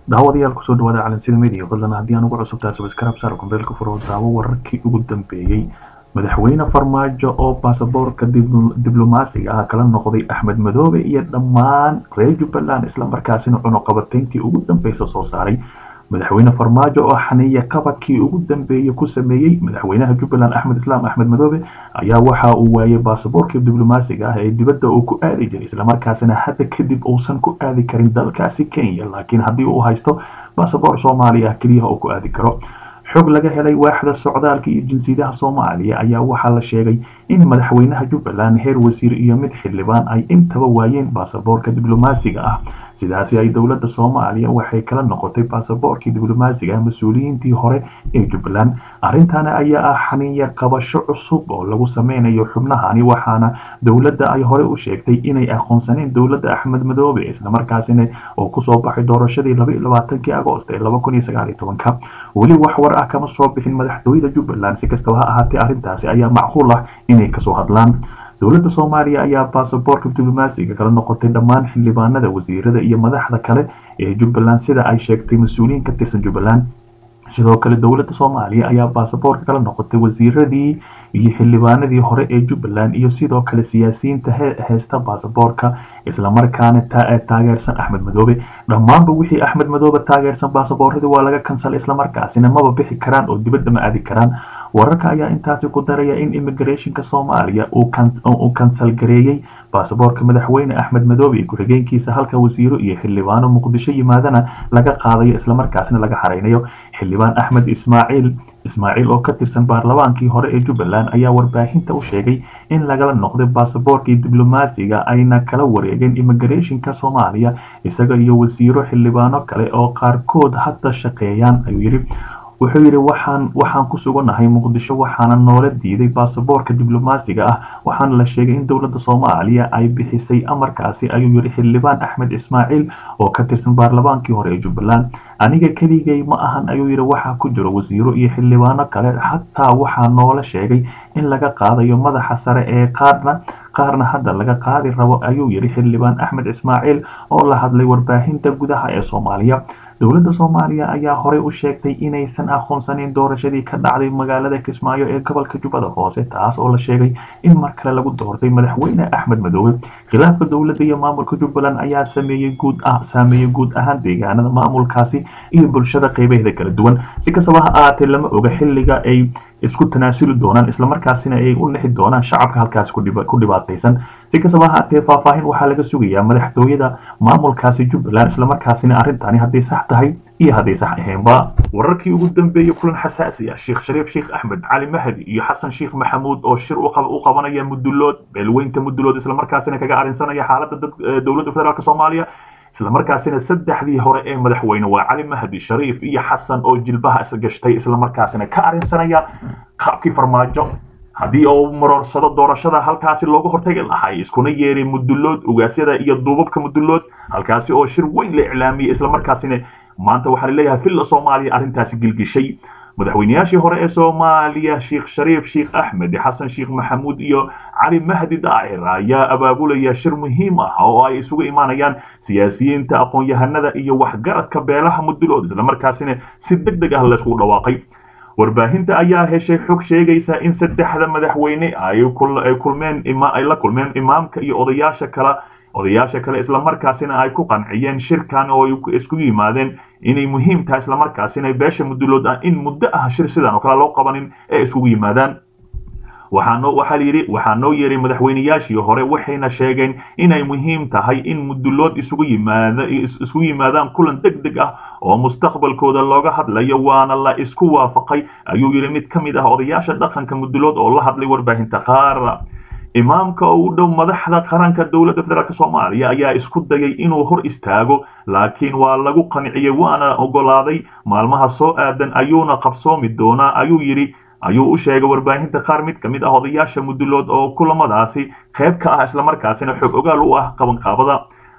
daawadayaal kusoo dhawaada calansida media fadlan haddii aan ugu cusubtaa subscribe saar kumbeelka furo daawo wararkii ugu dambeeyey madaxweyne farmaajo oo baasaboorka diblomaasiga ah kala noqday axmed madoobe iyo dhammaan reer jubbaland islamarkaasina cunuqabatayntii ugu dambeysa soo saaray madaxweyne farmaajo oo xaniya qabadkii ugu dambeeyey ku sameeyey madaxweynaha jubbaland axmed islaam axmed madoobe ayaa waxa uu waayay baasaboorkii diblomaasiga ah ee dibadda uu ku aadi jiray islamarkaasina hadda kadib uusan ku aadi karin dalkaasi kenya laakiin haddii uu haysto baasaboor soomaaliya ah keliyaha uu ku aadi karo xog laga helay waaxda socdaalka iyo jinsiyadaha soomaaliya ayaa waxaa la sheegay in madaxweynaha jubbaland heer wasiir iyo mid xildhibaan ay intaba waayeen baasaboorka diblomaasiga ah sidaasi ay dowladda soomaaliya waxay kala noqotay baasaboorkii diblomaasiga ah mas-uuliyiintii hore ee jubbaland arrintani ayaa ah xaniya qabasho cusub oo lagu sameynayo xubnahani waxaana dowladda ay hore u sheegtay inay aqoonsaneen dowladda axmed madoobe islamarkaasina oo kusoo baxay doorashadii labaiyolabaatankii agoost ee laba kun iyo sagaal iyo tobanka weli wax war ah kama soo bixin madaxtooyada jubbaland si kastaba ha ahaatee arrintaasi ayaa macquul ah inay kasoo hadlaan dowladda soomaaliya ayaa baasaboorka diblomaasiga kala noqotay dhammaan xildhibaanada wasiirada iyo madaxda kale ee jubbaland sida ay sheegtay mas-uuliyiin ka tirsan jubbaland sidoo kale dowladda soomaaliya ayaa baasaboorka kala noqotay wasiiradii iyo xildhibaanadii hore ee jubbaland iyo sidoo kale siyaasiyiinta heysta baasaboorka islamarkaana taageersan axmed madoobe dhammaanba wixii axmed madoobe taageersan baasaboorradii waa laga kansalay islamarkaasina maba bixi karaan oo dibadda ma aadi karaan wararka ayaa intaasi ku daraya in immigrationka soomaaliya uu kansal gareeyey baasaboorka madaxweyne axmed madoobe iyo ku-xigeenkiisa halka wasiiro iyo xildhibaano muqdisho yimaadana laga qaadayo islamarkaasina laga xareynayo xildhibaan axmed ismaaciil ismaaciil oo ka tirsan baarlamaankii hore ee jubbaland ayaa warbaahinta u sheegay in lagala noqday baasaboorkii diblomaasiga ayna kala wareegeen immigrationka soomaaliya isaga iyo wasiiro xildhibaano kale oo qaarkood hadda shaqeeyaan ayuu yidhi wuxuu yidhi waxaan waxaan ku sugannahay muqdisho waxaana noola diiday baasaboorka diblomaasiga ah waxaana la sheegay in dowladda soomaaliya ay bixisay amarkaasi ayuu yidhi xildhibaan axmed ismaaciil oo ka tirsan baarlamaankii hore ee jubbaland aniga keligay ma ahan ayuu yidhi waxaa ku jiro wasiiro iyo xildhibaano kale xataa waxaa noola sheegay in laga qaadayo madaxa sare ee qaarna qaarna hadda laga qaadi rabo ayuu yidhi xildhibaan axmed ismaaciil oo la hadlay warbaahinta gudaha ee soomaaliya dowladda soomaaliya ayaa horey u sheegtay inaysan aqoonsaneyn doorashadii ka dhacday magaalada kismaayo ee gobolka jubbada hoose taas oo la sheegay in mar kale lagu doortay madaxweyne axmed madoobe khilaafka dowladda iyo maamulka jubbaland ayaa sameeyey guud ah saameeyey guud ahaan deegaanada maamulkaasi iyo bulshada qeybaheeda kala duwan si kastaba ha ahaatee lama oga xilliga ay isku tanaasuli doonaan islamarkaasina ay u lixi doonaan shacabka halkaasi ku dhibaataysan si kastaba haatee faahfaahin waxaa laga sugayaa madaxtooyada maamulkaasi jubbaland islamarkaasina arrintani hadday sax tahay iyo hadday sax ahaynba wararkii ugu dambeeyey kulan xasaasi ah sheekh shariif sheekh axmed cali mahdi iyo xasan sheekh maxamuud oo shir u qabanaya mudulood beelweynta mudulood islamarkaasina kaga arrinsanaya xaaladda dowladda federaalk soomaaliya islamarkaasina saddexdii hore ee madaxweyne waa cali mahdi shariif iyo xasan oo jilbaha isgashtay islamarkaasina ka arrinsanaya qaabkii farmaajo haddii uu maroorsado doorashada halkaasi looga hortagi lahay iskuna yeeray mudulood ugaasyada iyo duubabka mudulood halkaasi oo shir weyn la iclaamiyey islamarkaasina maanta waxaa laleeyahay villa soomaaliya arrintaasi gilgishay madaxweynayaashii hore ee soomaaliya sheekh shariif sheekh axmed xasan sheekh maxamuud iyo cali mahdi daacir ayaa abaabulaya shir muhiim ah oo ay isugu imaanayaan siyaasiyiinta aqoon-yahanada iyo waxgaradka beelaha mudulood islamarkaasina si deg deg ah layskugu dhawaaqay warbaahinta ayaa heshay xog sheegaysa in saddexda madaxweyne ay kulmeen ay la kulmeen imaamka iyo odayaasha kale odayaasha kale islamarkaasina ay ku qanciyeen shirkan oo ay isku yimaadeen inay muhiim tahay islamarkaasina beesha mudulood ah in muddo ah shir sidan oo kale loo qabanin ee iskugu yimaadaan waxaanoo waxaa layidhi waxaa noo yeeray madaxweynayaashii hore waxayna sheegeen inay muhiim tahay in mudulood isugu yimaada isugu yimaadaan kulan deg deg ah oo mustaqbalkooda looga hadlayo waana la isku waafaqay ayuu yidhi mid ka mid ah odayaasha dhaqanka mudulood oo la hadlay warbaahinta qaar imaamka oo u dhow madaxda qaranka dowladda federaalk soomaaliya ayaa isku dayay inuu hor istaago laakiin waa lagu qanciyey waana ogolaaday maalmaha soo aadan ayuuna qabsoomi doonaa ayuu yidhi ayuu u sheegay warbaahinta qaar mid ka mid ah odayaasha mudulood oo kulamadaasi qayb ka ah islamarkaasina xog ogaal u ah qabanqaabada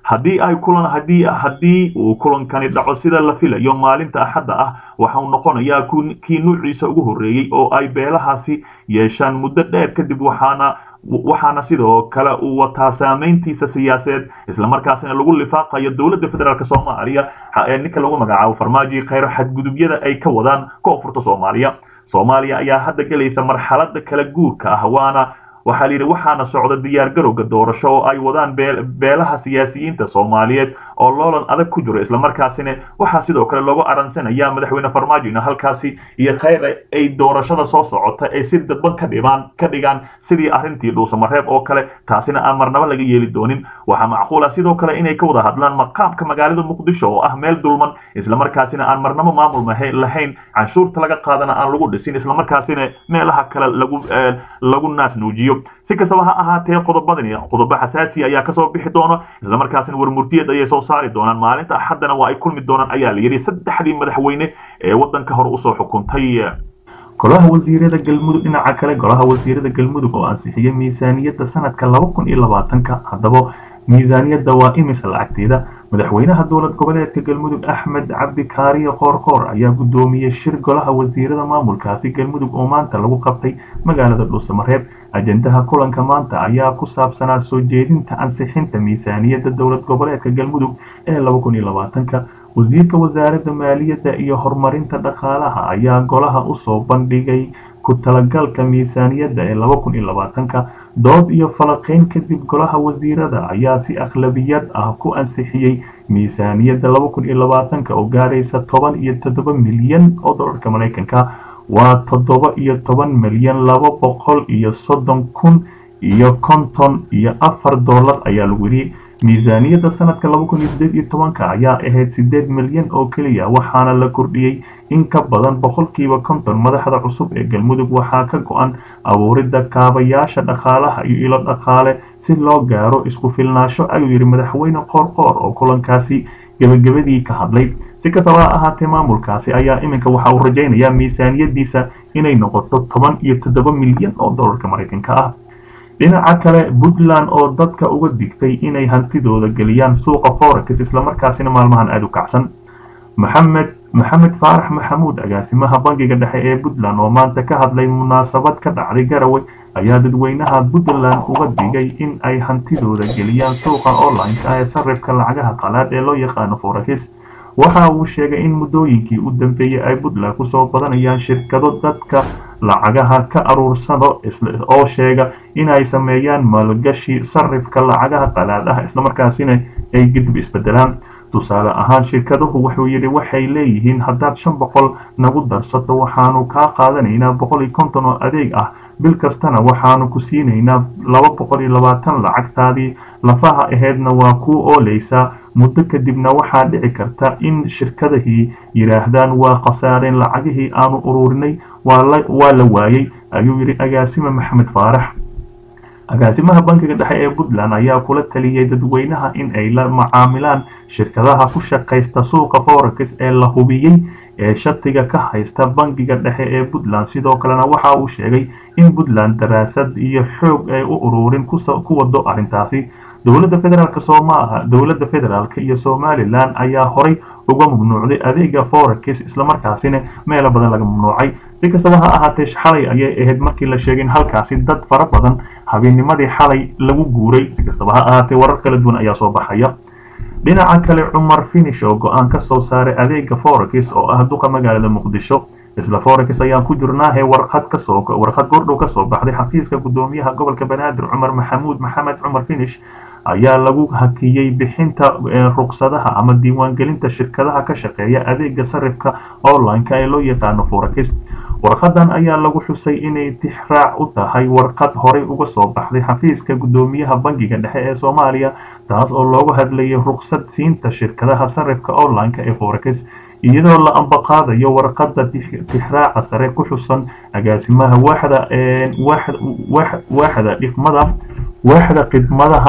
haddii ay kulan haddii haddii uu kulankani dhaco sida la filayo maalinta axadda ah waxa uu noqonayaa kii nuuciisa ugu horreeyey oo ay beelahaasi yeeshaan muddo dheer kadib waxaana waxaana sidoo kale uu wataa saameyntiisa siyaasadeed islamarkaasina lagu lifaaqayo dowladda federaalk soomaaliya ninka lagu magacaabo farmaajo khayro xadgudubyada ay ka wadaan koonfurta soomaaliya soomaaliya ayaa hadda gelaysa marxalada kala guurka ah waana waxaa layidhi waxaana socda diyaargarowga doorasho oo ay wadaan beelaha siyaasiyiinta soomaaliyeed oo loolan adag ku jiro islamarkaasina waxaa sidoo kale loogu aransanaya madaxweyne farmaajo in halkaasi iyo khayr ay doorashada soo socota ay si dadban ka dhibaan ka dhigaan sidii arrintii dhuusamareeb oo kale taasina aan marnabo laga yeeli doonin waxaa macquula sidoo kale inay ka wada hadlaan maqaamka magaalada muqdisho oo ah meel dulman islamarkaasina aan marnabo maamul lahayn canshuurta laga qaadana aan lagu dhisin islamarkaasina meelaha kale lagu lagu naas nuujiyo si kastaba ha ahaatee qodobadani qodobo xasaasi ayaa kasoo bixi doono islamarkaasina warmurtiyeed ayay soo saari doonaan maalinta axaddana waa ay kulmi doonaan ayaa la yidhi saddexdii madaxweyne ee waddanka hore usoo xukuntay golaha wasiirada galmudug dhinaca kale golaha wasiirada galmudug oo ansixiyey miisaaniyadda sanadka laba kun iyo labaatanka haddaba miisaaniyadda waa imisa lacagteeda madaxweynaha dowlad goboleedka galmudug axmed cabdi kaariye qoorqoor ayaa guddoomiyey shir golaha wasiirada maamulkaasi galmudug oo maanta lagu qabtay magaalada dhuusamareeb ajendaha kulanka maanta ayaa ku saabsanaa soo jeedinta ansixinta miisaaniyadda dowlad goboleedka galmudug ee laba kun iyo labaatanka wasiirka wasaaradda maaliyadda iyo horumarinta dhaqaalaha ayaa golaha usoo bandhigay ku talagalka miisaaniyadda ee laba kun iyo labaatanka dood iyo falaqayn kadib golaha wasiirada ayaa si akhlabiyad ah ku ansixiyey miisaaniyadda laba kun iyo labaatanka oo gaaraysa toban iyo toddoba milyan oo dollarka maraykanka waa toddoba iyo toban milyan laba boqol iyo soddon kun iyo konton iyo afar dollar ayaa lagu yidhi miisaaniyadda sanadka laba kun iyo sideed iyo tobanka ayaa ahayd sideed milyan oo keliya waxaana la kordhiyey in ka badan boqolkiiba konton madaxda cusub ee galmudug waxaa ka go-an abuuridda kaabayaasha dhaqaalaha iyo ilo dhaqaale si loo gaaro isku filnaasho ayuu yidhi madaxweyne qoorqoor oo kulankaasi gebagabadii ka hadlay si kastaba ha ahaatee maamulkaasi ayaa iminka waxa uu rajaynayaa miisaaniyaddiisa inay noqoto toban iyo toddoba milyan oo dollarka maraykanka ah dhinaca kale puntland oo dadka uga digtay inay hantidooda geliyaan suuqa forex islamarkaasina maalmahan aada u kacsan maxamed maxamed faarax maxamuud agaasimaha bangiga dhexe ee puntland oo maanta ka hadlay munaasabad ka dhacday garowe ayaa dadweynaha puntland uga digay in ay hantidooda geliyaan suuqa online-ka ee sarifka lacagaha qalaad ee loo yaqaano forex waxa uu sheegay in muddooyinkii u dambeeyey ay puntland kusoo badanayaan shirkado dadka lacagaha ka aruursado oo sheega inay sameeyaan maalgashi sarifka lacagaha qalaad ah islamarkaasina ay gidib isbedelaan tusaale ahaan shirkaduhu wuxuu yidhi waxay leeyihiin haddaad shan boqol nagu darsato waxaanu kaa qaadanaynaa boqol iyo konton oo adeeg ah bil kastana waxaanu ku siinaynaa laba boqol iyo labaatan lacagtaadii lafaha aheedna waa kuu ooleysaa muddo kadibna waxaa dhici karta in shirkadahii yidhaahdaan waa khasaareen lacagihii aanu ururinay waa la waayey ayuu yidhi agaasime maxamed faarax agaasimaha bankiga dhexe ee puntland ayaa kula taliyey dadweynaha in ay la macaamilaan shirkadaha ku shaqaysta suuqa forex ee la hubiyey ee shatiga ka haysta bankiga dhexe ee puntland sidoo kalena waxa uu sheegay in puntland daraasad iyo xoog ay u ururin ku wado arrintaasi dowladda federaalk soomaaha dowladda federaalk iyo somalilan ayaa horay uga mamnuucday adeega forex islamarkaasina meelo badan laga mamnuucay si kastaba ha ahaatee xalay ayay ahayd markii la sheegay in halkaasi dad fara badan habeenimadii xalay lagu guuray si kastaba ha ahaatee warar kala duwan ayaa soo baxaya dhinaca kale cumar finish oo go-aan ka soo saaray adeega forex oo ah duqa magaalada muqdisho isla forex ayaan ku jirnaahe warqad kasoo warqad gordhow kasoo baxday xafiiska gudoomiyaha gobolka banaadir cumar maxamuud maxamed cumar finish ayaa lagu hakiyey bixinta ruqsadaha ama diiwaangelinta shirkadaha ka shaqeeya adeega sarifka online-ka ee loo yaqaano forex warqadan ayaa lagu xusay inay tixraac u tahay warqad horey uga soo baxday xafiiska gudoomiyaha bangiga dhexe ee soomaaliya taas oo loogu hadlayay ruqsad siinta shirkadaha sarifka online-ka ee forex iyadoo la ambaqaadayo warqadda tixraaca sare ku xusan agaasimaha waaxda waaxda dhifmada waaxda khidmadaha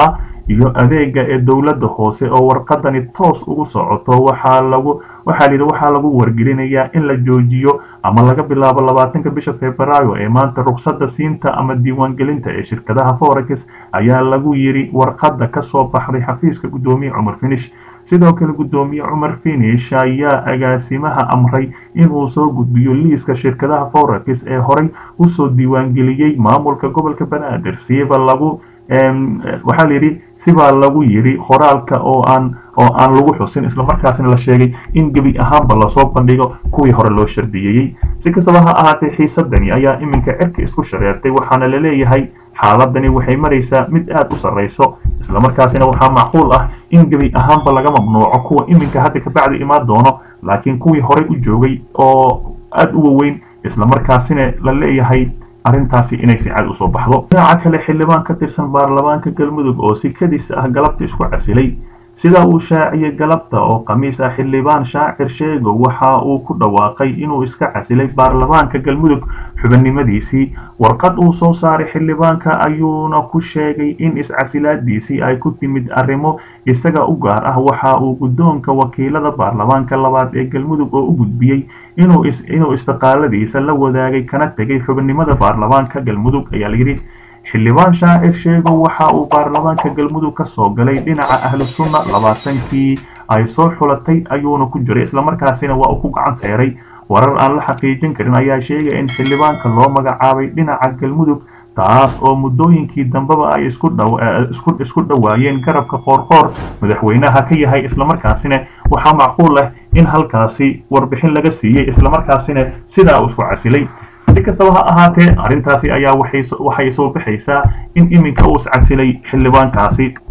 iyo adeega ee dowladda hoose oo warqadani toos ugu socoto waxaa lagu waxaa layidhi waxaa lagu wargelinayaa in la joojiyo ama laga bilaabo labaatanka bisha februaayo ee maanta ruksada siinta ama diiwaangelinta ee shirkadaha forex ayaa lagu yidhi warqadda kasoo baxday xafiiska guddoomiye cumar finish sidoo kale guddoomiye cumar finish ayaa agaasimaha amray inuu soo gudbiyo liiska shirkadaha forex ee horey usoo diiwaangeliyey maamulka gobolka banaadir siba lagu waxaa layidhi sibaa lagu yidhi qoraalka oo aan oo aan lagu xusin islamarkaasina la sheegay in gebi ahaanba lasoo bandhigo kuwii hore loo shardiyeeyey si kastaba ha ahaatee xiisadani ayaa iminka cirka isku shareertay waxaana la leeyahay xaaladani waxay maraysaa mid aad u sarrayso islamarkaasina waxaa macquul ah in gebi ahaanba laga mamnuuco kuwa iminka hadda kabacdi imaan doono laakiin kuwii horey u joogay oo aad u waweyn islamarkaasina la leeyahay arrintaasi inay si cad usoo baxdo dhinaca kale xildhibaan ka tirsan baarlamaanka galmudug oo si kadis ah galabta isku casilay sida uu shaaciyey galabta oo khamiis ah xildhibaan shaacir sheego waxa uu ku dhawaaqay inuu iska casilay baarlamaanka galmudug xubinimadiisii warqad uu soo saaray xildhibaanka ayuuna ku sheegay in iscasilaadiisii ay ku timid arrimo isaga u gaar ah waxa uu guddoonka wakiilada baarlamaanka labaad ee galmudug oo u gudbiyey inuu istiqaaladiisa la wadaagay kana tegay xubinimada baarlamaanka galmudug ayaa layidhi xildhibaan shaacir sheego waxa uu baarlamaanka galmudug ka soo galay dhinaca ahlu sunna labaatankii ay soo xulatay ayuuna ku jiray islamarkaasina waa uu ku gacan seeray warar aan la xaqiijin karin ayaa sheegaya in xildhibaanka loo magacaabay dhinaca galmudug taas oo muddooyinkii dambeba ay isku dhowaayeen garabka qoorqoor madaxweynaha ka yahay islamarkaasina waxaa macquul ah in halkaasi warbixin laga siiyey islamarkaasina sidaa uu isku casilay si kastaba ha ahaatee arrintaasi ayaa waxay soo baxaysaa in iminka uu iscasilay xildhibaankaasi